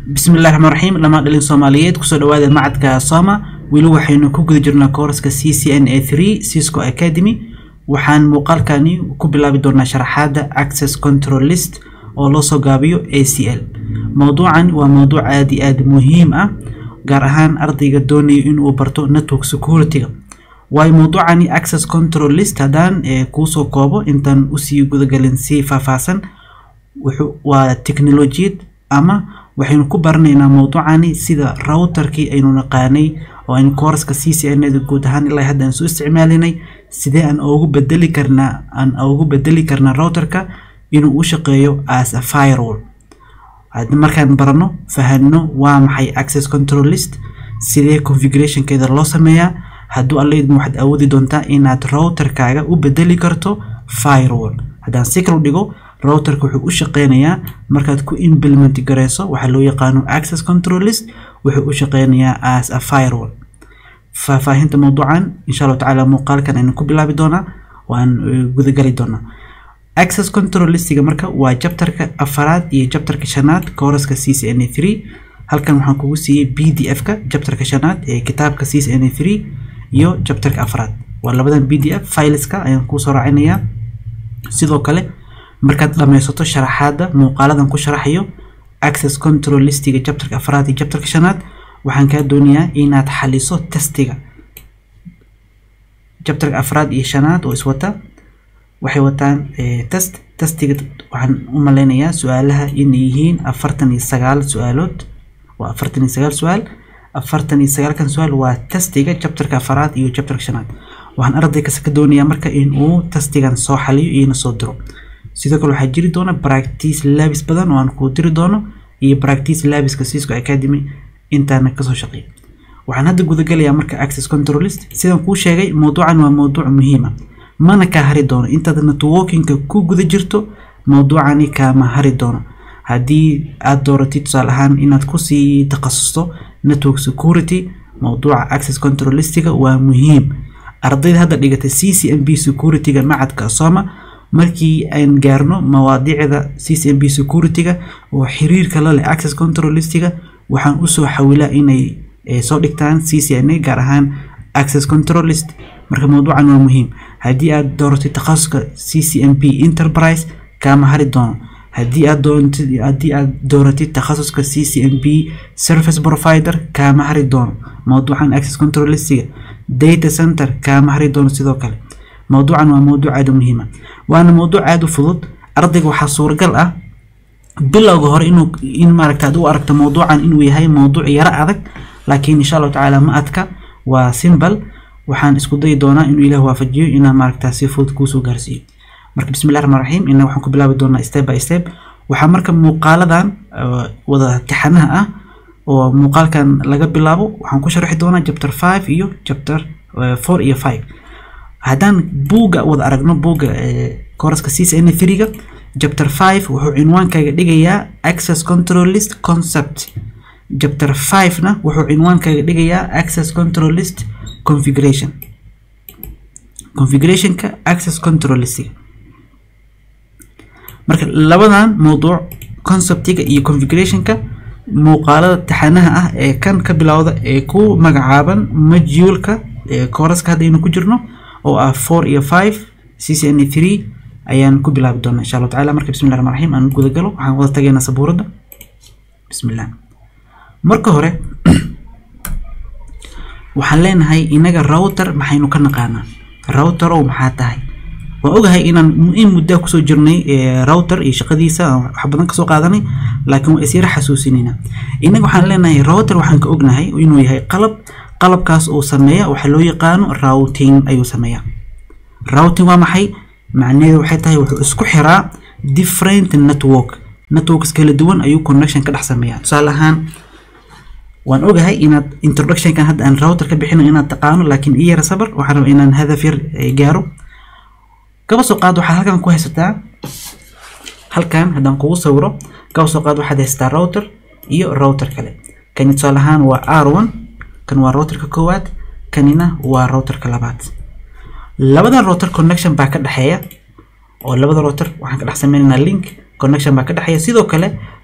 bismillahi raxmaan raxiim dhamaan dhalin soomaaliyeed kusoo dhawaada macadka soma weli waxaynu ku guda jirnaa kooraska c c n a three cisco academy waxaan muuqaalkani ku bilaabi doonaa sharaxaadda access control list oo loo soo gaabiyo a c l mowduucan waa mowduuc aada iyo aada muhiim ah gaar ahaan ardayga doonayo inuu barto network security-ga waayo mowduucani access control list haddaan kuusoo koobo intaan usii gudagalin si faahfaahsan waa technolojiyad ama waxaynu ku baranaynaa mowduucani sida routerkii aynu naqaanay oo aynu kooraska c c n da guud ahaan ilaa hadda aan soo isticmaalinay sidee aan ugu bedeli karnaa aan ugu bedeli karnaa routerka inuu u shaqeeyo as a firewall markaan barano fahano waa maxay access control list sidee configurationkeeda loo sameeyaa hadduu allaydma waxaad awoodi doontaa inaad routerkaaga u bedeli karto firewall haddaan si kala dhigo routerka wuxuu u shaqeynayaa markaad ku implement gareyso waxaa loo yaqaano access control list wuxuu u shaqeynayaa as a firewall faahfaahinta mowduucan insha allahu tacaala muuqaalkan aynu ku bilaabi doonaa waan gudagali doonaa access control listiga marka waa jabtarka afaraad iyo jabtarka shanaad kooraska c c n a three halkan waxaan kugu siiyey b d f ka jabtarka shanaad ee kitaabka c c n a three iyo jabtarka afaraad waa labadan b d f fileska ayaan kuusoo raacinayaa sidoo kale markaad dhammaysato sharaxaadda muuqaaladan ku sharaxayo access control listiga jabtarka afraad iyo jabtarka shanaad waxaan kaa doonayaa inaad xaliso testiga jabtarka afraad iyo shanaad oo iswata waxay wataan test testiga waxaan u maleynayaa su-aalaha inay yihiin afartan iyo sagaal su-aalood waa afartan iyo sagaal su-aal afartan iyo sagaalkan su-aal waa testiga jabtarka afraad iyo jabtarka shanaad waxaan arday kasta ka doonayaa marka in uu testigan soo xaliyo iyona soo diro sidoo kale waxaa jiri doona practice labis badan oo aan kuu diri doono iyo practice labiska cisco academy intaana kasoo shaqeeya waxaan hadda gudagalayaa marka access control list sidaan kuu sheegay mowduucan waa mowduuc muhiima mana kaa hari doono intaad networkinka ku guda jirto mowduucani kaama hari doono haddii aad dooratid tusaale ahaan inaad kusii takhasusto network security mowduuca access control listiga waa muhiim ardayda hadda dhigatay c c m b security-ga macadka soma markii aan gaarno mawaadiicda c c m b security-ga oo xiriirka la leh access control listiga waxaan usoo xawilaa inay soo dhigtaan c c n a gaar ahaan access control list marka mowduucan waa muhiim haddii aad dooratid takhasuska c c m b enterprise kaama hari doono haddii aad doontid haddii aad dooratid takhasuska c c m b service provider kaama hari doono mowduucan access control listiga data center kaama hari doono sidoo kale mowduucan waa mowduuc aada u muhiima waana mowduuc aada u fudud ardayga waxaa suuragal ah bilowga hore inuu in maaragta aad u aragto mowduucan inuu yahay mowduuc yaro adag laakiin insha allahu tacaala ma adka waa simbal waxaan isku dayi doonaa inuu ilaah waafajiyo inaan maaragta si fudud kuusoo gaarsiiyo marka bismillahi raxmaan raxiim inna waxaan ku bilaabi doonaa step by step waxaa marka muuqaaladan wada tixanaha ah oo muuqaalkan laga bilaabo waxaan ku sharaxi doonaa chapter five iyo chapter four iyo five haddaan buugga wada aragno buugga kooraska c c n three-ga chapter five wuxuu cinwaankaaga dhigayaa access control list concept chapter five-na wuxuu cinwaankaaga dhigayaa access control list configuration configurationka access control listiga marka labadan mowduuc conceptiga iyo configurationka muuqaalada taxanaha ah ee kan ka bilowda ee ku magacaaban majuulka kooraska hadda aynu ku jirno oo ah four iyo five c c n three ayaan ku bilaabi doonaa insha allahu tacala marka bismillahi raxmaan raxiim aan gudagalo waxaan wada tagaynaa sabuuradda bismillah marka hore waxaan leenahay inaga router maxaynu ka naqaanaa router oo maxaa tahay waan ogahay inaan in muddaa kusoo jirnay router iyo shaqadiisa wax badan kasoo qaadanay laakiin waa isyara xasuusinayna inaga waxaan leenahay router waxaan ka ognahay inuu yahay qalab qalabkaas uu sameeya waxaa loo yaqaano routing ayuu sameeyaa routing waa maxay macnaheedu waxay tahay wuxuu isku xiraa different network networks kala duwan ayuu connection ka dhex sameeyaa tusaale ahaan waan ogahay inaad introductionkan hadda aan router ka bixino inaad taqaano laakiin iyara sabar waxaan rabaa inaan hadaf yar gaaro kaba soo qaad waxaad halkan ku haysataa halkan haddaan kugu sawiro kaba soo qaad waxaad haysataa router iyo router kale kani tusaale ahaan waa r one kan waa routerka koowaad kanina waa routerka labaad labadan router connection baa ka dhexeeya oo labada router waxaan ka dhex sameynaynaa link connection baa ka dhexeeya sidoo kale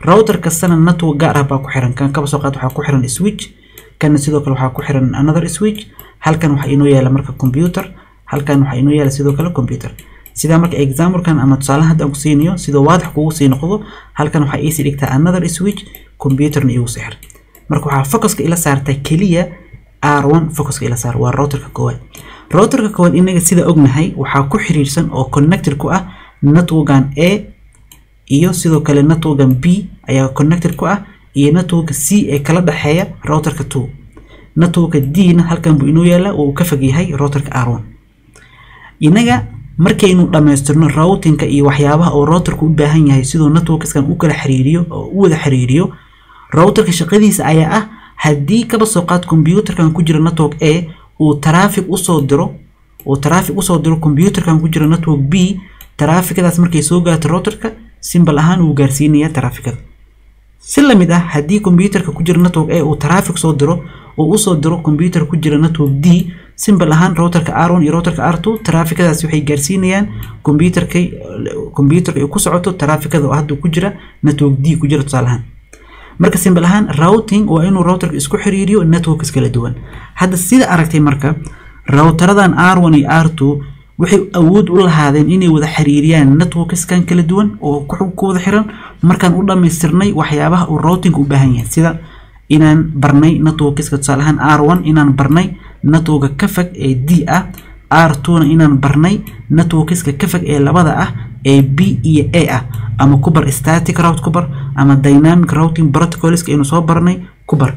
router kastana network gaar ah baa ku xiran kan kaba soo qaad waxaa ku xiran switch kana sidoo kale waxaa ku xiran another switch halkan waxaa inoo yaala marka computer halkan waxaa inoo yaala sidoo kale computer sidaa marka examplekan ama tusaalahan hadda aan ku siinayo sidoo waadax kugu sii noqdo halkan waxaa iisii dhigtaa another switch computerna igu sixir marka waxaa focuska ila saartaa keliya r1 focuska ila saar waa routerka koowaad routerka koowaad inaga sida ognahay waxaa ku xiriirsan oo connected ku ah networkan a iyo sidoo kale networkan b ayaa connected ku ah iyo networka c ee kala dhexeeya routerka 2 networka d na halkan buu inoo yaala oo uu ka fog yahay routerka r1 inaga markaynu dhammaystirno routingka iyo waxyaabaha oo routerka u baahan yahay sidoo networkskan u kala xiriiriyo oo u wada xiriiriyo routerka shaqadiisa ayaa ah haddii kaba soo qaad computerkan ku jira network a uu traffic usoo diro uu traffic usoo diro computerkan ku jira network b trafficadaas markay soo gaarto routerka simbal ahaan wuu gaarsiinayaa trafficada si lamid ah haddii computerka ku jira network a uu traffic soo diro uu usoo diro computer ku jira network d simbal ahaan routerka r1 iyo routerka r2 trafficadaas waxay gaarsiinayaan computerka computerka ay ku socoto trafficada oo hadda ku jira network d ku jira tusaale ahaan marka simbal ahaan routing waa inuu routerka isku xiriiriyo networks kala duwan hadda sida aragtay marka routeradan r1 iyo r2 waxay awood u lahaadeen inay wada xiriiriyaan networkskan kala duwan oo ku wada xiran markaan u dhammaystirnay waxyaabaha uu routing u baahan yahay sida inaan barnay networkska tusaale ahaan r1 inaan barnay networka ka fog ee d ah r2na inaan barnay networkska ka fog ee labada ah ee b iyo a ah ama ku bar static route ku bar ama dynamic routing protocolska aynu soo barnay ku bar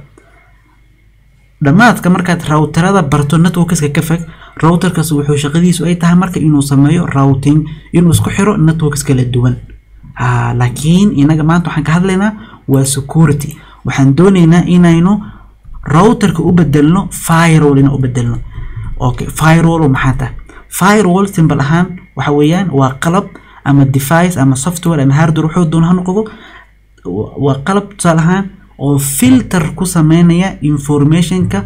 dhammaadka markaad routerada barto networkska ka fog routerkaas wuxuu shaqadiisu ay tahay marka inuu sameeyo routing inuu isku xiro networks kala duwan laakiin inaga maanta waxaan ka hadlaynaa waa security waxaan doonaynaa inaynu routerka u bedelno firewall ina u bedelno okay firewall maxaa tahay firewall simbal ahaan waxa weeyaan waa qalab ama device ama software ama hardware wuxuu doon ha noqdo waa qalab tusaale ahaan oo filter ku sameynaya informationka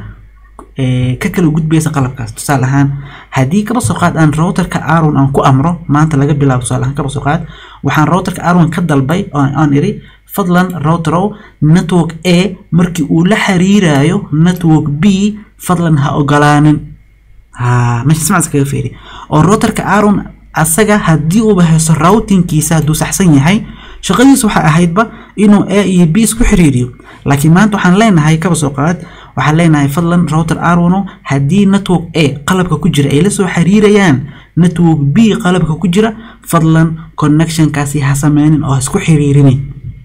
ka kala gudbaysa qalabkaas tusaale ahaan haddii kaba soo qaad aan routerka r1 aan ku amro maanta laga bilaabo tusaale ahaan kaba soo qaad waxaan routerka r1 ka dalbay aan iri fadlan routerow network a markii uu la xiriirayo network b fadlan ha ogolaanin ha meesha simcas kaga feeri oo routerka r1 asaga haddii uuba hayso routingkiisa hadduu saxsan yahay shaqadiisu waxay ahaydba inuu a iyo b isku xiriiriyo laakiin maanta waxaan leenahay kaba soo qaad waxaan leenahay fadlan router r1 haddii network a qalabka ku jira ay la soo xiriirayaan network b qalabka ku jira fadlan connectionkaasi ha sameynin oo ha isku xiriirinin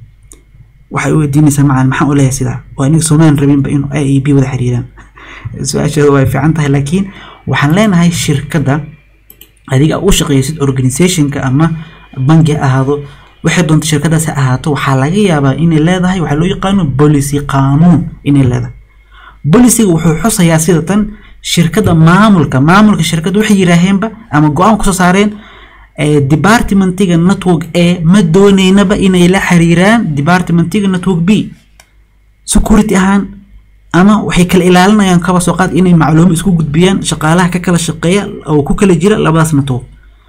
waxay u weydiinaysaa macalin maxaan u leeyahay sidaa waa inaga soomaan rabinba inuu a iyo b wada xiriiraan su-aasheeda way fiican tahay laakiin waxaan leenahay shirkadda adiga u shaqeysid organizationka ama bangi ha ahaado waxay doonta shirkadaas ha ahaato waxaa laga yaabaa inay leedahay waxaa loo yaqaano policy qaanuun inay leedahay bolisiga wuxuu xusayaa sida tan shirkadda maamulka maamulka shirkadda waxay yidhaaheenba ama go-aan kusoo saareen departmentiga network a ma dooneynaba inay la xiriiraan departmentiga network b security ahaan ama waxay kala ilaalinayaan kaba soo qaad inay macluumo isku gudbiyaan shaqaalaha ka kala shaqeeya oo ku kala jira labadaas network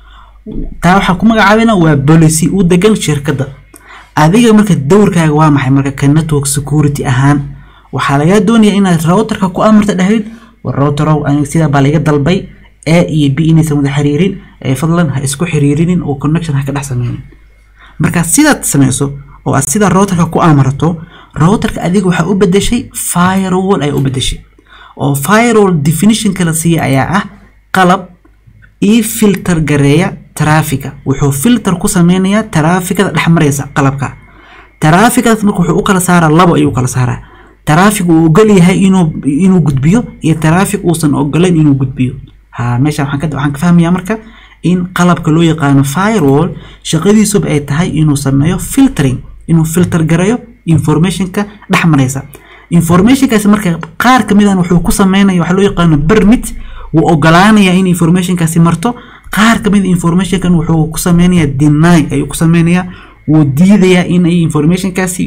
taa waxaa ku magacaabana waa policy u degan shirkadda adiga marka dowrkaaga waa maxay marka ka network security ahaan waxaa lagaa doonayaa inaad routerka ku amarta dhahayd war routerow aniga sidaa baa laga dalbay a iyo b inaysan wada xiriirin ee fadlan ha isku xiriirinin oo connection ha ka dhex sameynin marka sidaad sameyso oo aad sida routerka ku amarto routerka adiga waxaa u bedeshay firewall ayaa u bedeshay oo firewall definitionka la siiya ayaa ah qalab ii filter gareeya traffica wuxuu filter ku sameynayaa trafficada dhex maraysa qalabka trafficadaas marka wuxuu u kala saaraa labo ayuu kala saaraa traffic uu ogol yahay inuu inuu gudbiyo iyo traffic uusan ogolayn inuu gudbiyo ha meesha waxaan ka waxaan ka fahmayaa marka in qalabka loo yaqaano firewall shaqadiisuba ay tahay inuu sameeyo filtering inuu filter gareeyo informationka dhex maraysa informationkaasi marka qaar ka mid ah wuxuu ku sameynaya waxaa loo yaqaano permit wuu ogolaanayaa in informationkaasi marto qaar ka mid informationkan wuxuu ku sameynayaa deny ayuu ku sameynayaa wuu diidayaa in ay informationkaasi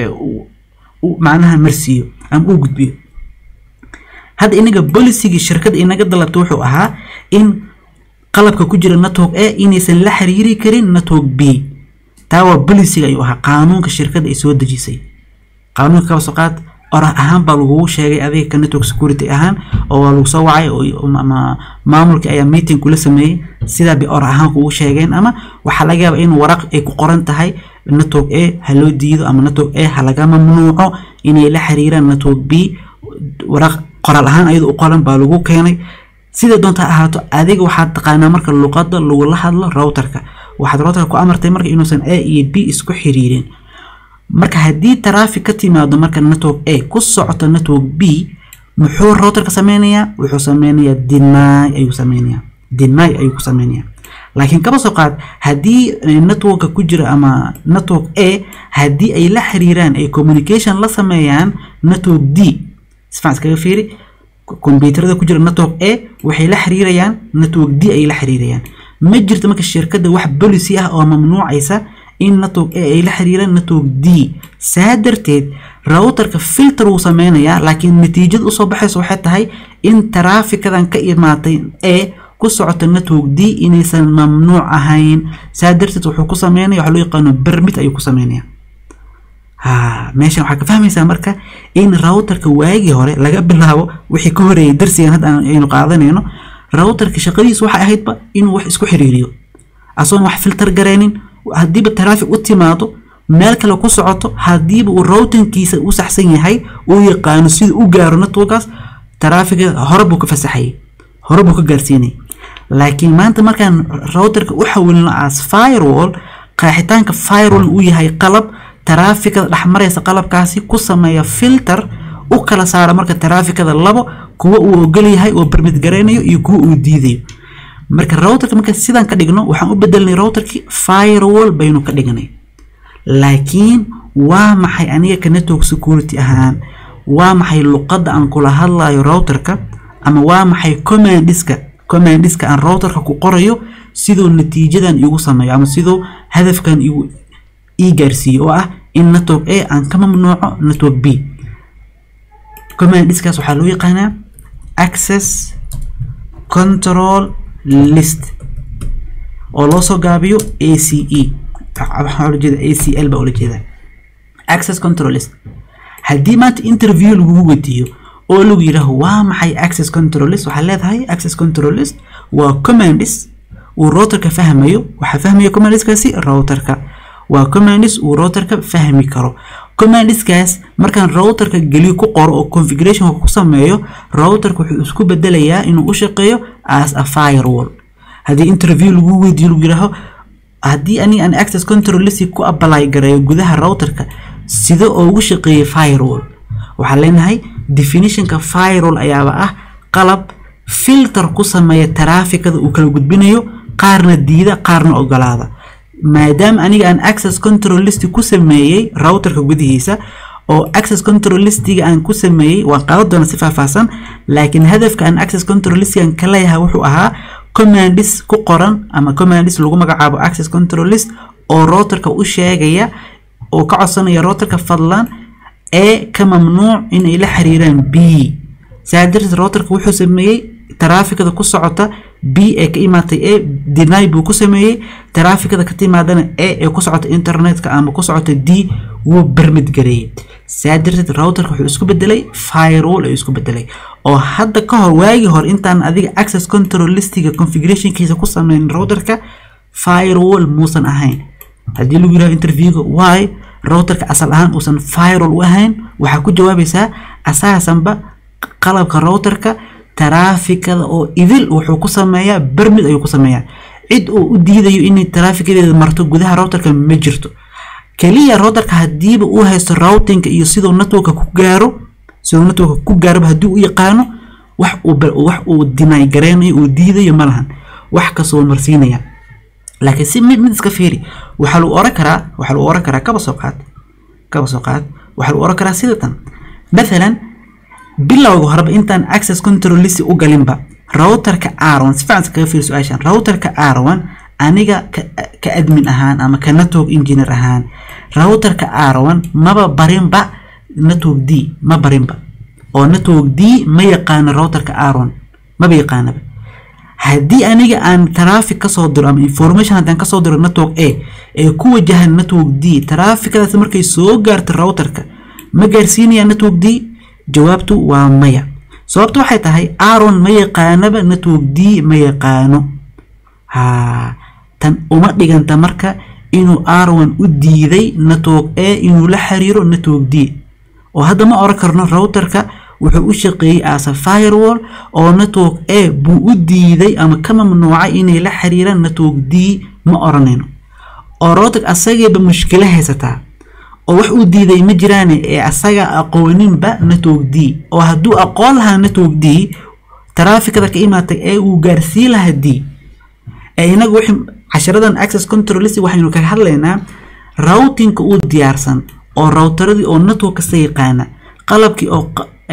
macnaha marsiiyo ama uu gudbiyo hadda inaga bolicygii shirkadda inaga dalabta wuxuu ahaa in qalabka ku jira network a inaysan la xiriiri karin network b taa waa bolisiga ayuu ahaa qaanuunka shirkadda ay soo dejisay qaanuunka kaba soo qaad orah ahaan baa lagugu sheegay adiga ka network security ahaan oo waa lagu soo wacay ama maamulka ayaa meeting kula sameeyey sidaa bay orah ahaan kugu sheegeen ama waxaa laga yaabaa in waraq ay ku qoran tahay network a ha loo diido ama network a ha laga mamnuuco inay la xiriiraan network b waraq qoraal ahaan ayada u qoran baa lagu keenay sida doonta ahaato adiga waxaad taqaanaa marka luqada lagula hadlo routerka waxaad routerka ku amartay marka inuusan a iyo b isku xiriirin marka haddii traffic ka timaado marka network a ku socoto network b muxuu routerka sameynayaa wuxuu sameynayaa deny ayuu sameynayaa deny ayuu ku sameynayaa laakiin kaba soo qaad haddii networka ku jira ama network a haddii ay la xiriiraan ay communication la sameeyaan network d sifacan iskaga fiiri kombyuutarada ku jira network a waxay la xiriirayaan network d ay la xiriirayaan ma jirto marka shirkadda wax policy ah oo mamnuucaysa in network a ay la xiriiraan network d saa darteed routerka filter wuu sameynayaa laakiin natiijada usoo baxaysa waxay tahay in taraafikadan ka imaatay a ku socota network d inaysan mamnuuc ahayn saa darteed wuxuu ku sameynaya waxa loo yaqaano bermit ayuu ku sameynaya ha meeshan waxaa ka fahmaysaa marka in routerka waagii hore laga bilaabo wixii ka horeeyay darsigan hadda aynu qaadanayno routerka shaqadiisu waxay ahaydba inuu wax isku xiriiriyo asoon wax filter gareynin haddiiba traffic u timaado meel kale ku socoto haddiiba uu routingkiisa u saxsan yahay uu yaqaano sida u gaaro networkaas traffiga hore buu ka fasaxayay hore buu ka gaarsiinayay laakiin maanta markaan routerka u xawilno as firewall qaaxitaanka firewall uu yahay qalab taraafikada dhexmaraysa qalabkaasi ku sameeya filter u kala saara marka taraafikada labo kuwa uu ogol yahay oo bermid garaynayo iyo kuwa uu diidayo marka routerka marka sidaan ka dhigno waxaan u bedelnay routerkii firewall baynu ka dhignay laakiin waa maxay aniga ka network security ahaan waa maxay luqadda aan kula hadlayo routerka ama waa maxay commandiska commandiska aan routerka ku qorayo siduu natiijadan igu sameeyo ama siduu hadafkan igu ii gaarsiiyo oo ah in network a aan ka mamnuuco network b commandiskaas waxaa loo yaqaanaa access control list oo loo soo gaabiyo a c e waxaa ula jeeda a c l baa ula jeeda access control list haddii maanta interview lagugu weydiiyo oo lagu yidhaaho waa maxay access control list waxaa leedahay access control list waa commandis uu routerka fahmayo waxaa fahmaya commandiskaasi routerka waa commandis uu routerka fahmi karo commandiskaas markaan routerka geliyo ku qoro oo configurationka ku sameeyo routerka wuxuu isku bedelayaa inuu u shaqeeyo as a firewall haddii interview lagu weydiiyo lagu yidhaaho haddii ani aan access control list ku apply gareeyo gudaha routerka sida ugu shaqeeyay firewall waxaan leenahay definitionka firewall ayaaba ah qalab filter ku sameeya taraafikada uu kala gudbinayo qaarna diida qaarna ogolaada maadaama aniga aan access control list ku sameeyey routerka gudihiisa oo access control listiga aan ku sameeyey waan qaadan doona si faahfaahsan laakiin hadafka aan access control listigan ka leeyahay wuxuu ahaa commandis ku qoran ama commandis lagu magacaabo access control list oo routerka u sheegaya oo ka codsanaya routerka fadlan ee ka mamnuuc inay la xiriiraan b saa darteed routerka wuxuu sameeyey taraafikada ku socota b ee ka imaatay e deny buu ku sameeyey taraafikada ka timaadana e ee ku socota internetka ama ku socota d wuu bermid gareeyey saa darteed routerka wuxuu isku bedelay firewall ayuu isku bedelay oo hadda ka hor waagii hore intaan adiga access control listiga configurationkiisa ku sameyn routerka firewall muusan ahayn haddii lagu yiraahdo interviewga why routerka asal ahaan uusan firewall u ahayn waxaa ku jawaabaysaa asaasanba qalabka routerka taraafikada oo idil wuxuu ku sameeyaa bermid ayuu ku sameeyaa cid uu u diidayo inay taraafikadeeda marto gudaha routerka ma jirto keliya routerka hadiiba uu haysto routingka iyo siduu networka ku gaaro siduu networka ku gaaroba haddii u yaqaano wax uu wax uu deny gareynayo uu diidayo ma lahan wax kastoo marsiinaya laakiin si mid mid iska fiiri waxaa lagu oran karaa waxaa lagu oran karaa kaba soo qaad kaba soo qaad waxaa lagu oran karaa sida tan mathalan bilowga horeba intaan access control list u galinba routerka r1 si fiican kaga fiiri su-aashan routerka r1 aniga ka admin ahaan ama ka network engineer ahaan routerka r1 maba barinba network d ma barinba oo network d ma yaqaano routerka r1 maba yaqaanaba haddii aniga aan traffic kasoo diro ama information haddaan kasoo diro network a ee ku wajahan network d trafficadaas markay soo gaarto routerka ma gaarsiinaya network d jawaabtu waa maya sababtu waxay tahay aron ma yaqaanaba network d ma yaqaano ha tan uma dhiganta marka inuu aron u diiday network a inuu la xiriiro network d oo hadda ma oran karno routerka wuxuu u shaqeeyey asa firewall oo network a buu u diiday ama ka mamnuucay inay la xiriiraan network d ma oranayno oo router asageeba mushkilo haysataa oo wax uu diiday ma jiraan ee asaga aqooninba network d oo hadduu aqoon lahaa network d trafficada ka imaatay ee uu gaarsiin lahaa d ee inagu wixii casharadan access control list waxaynu kaga hadlaynaa routingka uu diyaarsan oo routeradii oo network kasta yaqaana qalabkii oo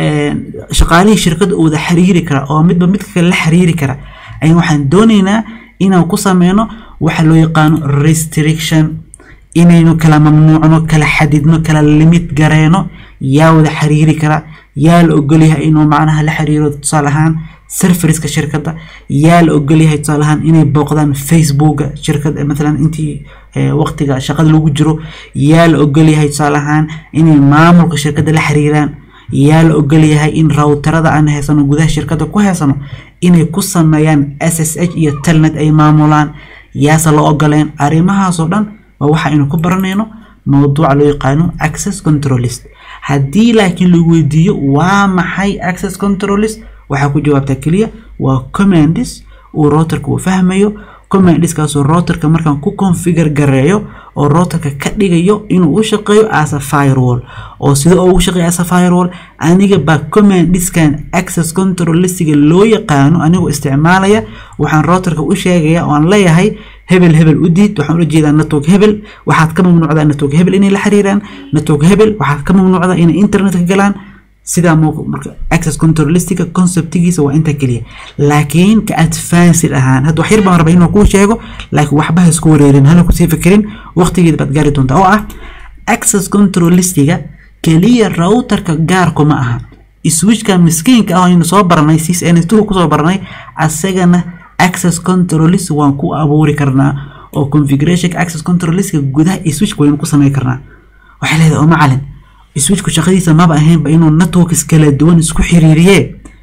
shaqaalihii shirkadda uu wada xiriiri kara oo midba midka kale la xiriiri kara ayaan waxaan doonaynaa inaan ku sameyno waxa loo yaqaano restriction inaynu kala mamnuucno kala xadidno kala limid gareyno yaa wada xiriiri kara yaa la ogolyahay inuu macnaha la xiriiro tusaale ahaan serferiska shirkadda yaa la ogolyahay tusaale ahaan inay booqdaan facebooka shirkadda maalan intii waqtiga shaqada lagu jiro yaa la ogolyahay tusaale ahaan inay maamulka shirkadda la xiriiraan yaa la ogolyahay in rawterada aan haysano gudaha shirkadda ku haysano inay ku sameeyaan s s h iyo telnet ay maamulaan yaase la ogoleen arrimahaasoo dhan waa waxa aynu ku baranayno mowduuca loo yaqaano access controlist haddii laakiin lagu weydiiyo waa maxay access controlist waxaa ku jawaabtaa keliya waa commandis uu routerka uu fahmayo commandiskaasoo routerka markaan ku configure gareeyo oo routerka ka dhigayo inuu u shaqeeyo as a firewall oo sida oo ugu shaqeeyo as a firewall aniga baa commandiskan access control listiga loo yaqaano anigoo isticmaalaya waxaan routerka u sheegaya oo aan leeyahay hebel hebel u diid waxaan ula jeedaa network hebel waxaad ka mamnuucdaa network hebel inay la xiriiraan network hebel waxaad ka mamnuucdaa inay internetka galaan sidaa marka access control listiga conceptigiisa waa inta keliya laakiin ka advanced ahaan hadda wax yar baan rabaa inuu kuu sheego laakiin waxba ha isku wareerin hana kusii fikirin waqtigeeda baad gaari doontaa oo ah access control listiga keliya routerka gaarku ma aha switchka miskiinka ah aynu soo baranay ccns2 kusoo baranay asagana access control list waan ku abuuri karnaa oo configuration access control listka gudaha switchka waynu ku sameyn karnaa waxay leedahay oo macalin switchku shaqadiisa maba ahaynba inuu networks kala duwan isku xiriiriye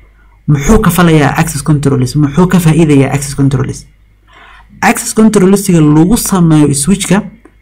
muxuu ka falayaa access controlist muxuu ka faa'iidayaa access controlist access controlistiga lagu sameeyo switchka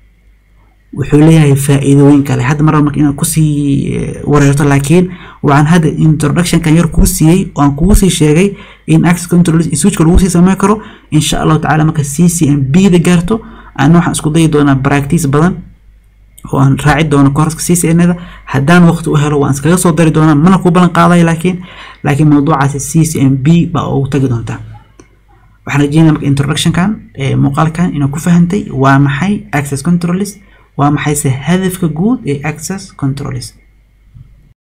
wuxuu leeyahay faa'iidooyin kale hadda mar marka inaad kusii wareerto laakiin waxaan hadda introductionkan yar kuu siiyey oo aan kugu sii sheegay in access controlist switchka lagu sii sameyn karo insha allahu tacaala marka c c m b da gaarto ana waxaan isku dayi doonaa practice badan oo aan raaci doono kooraska ccnada haddaan waqti u helo waan iskaga soo dari doonaa mana ku ballan qaadayo laakiin laakiin mawduucaasi c c m b baa ugu tagi doontaa waxaan rajeynaya marka introductionkan muuqaalkan inaa ku fahantay waa maxay access controlist waa maxayse hadafka guud ee access controlist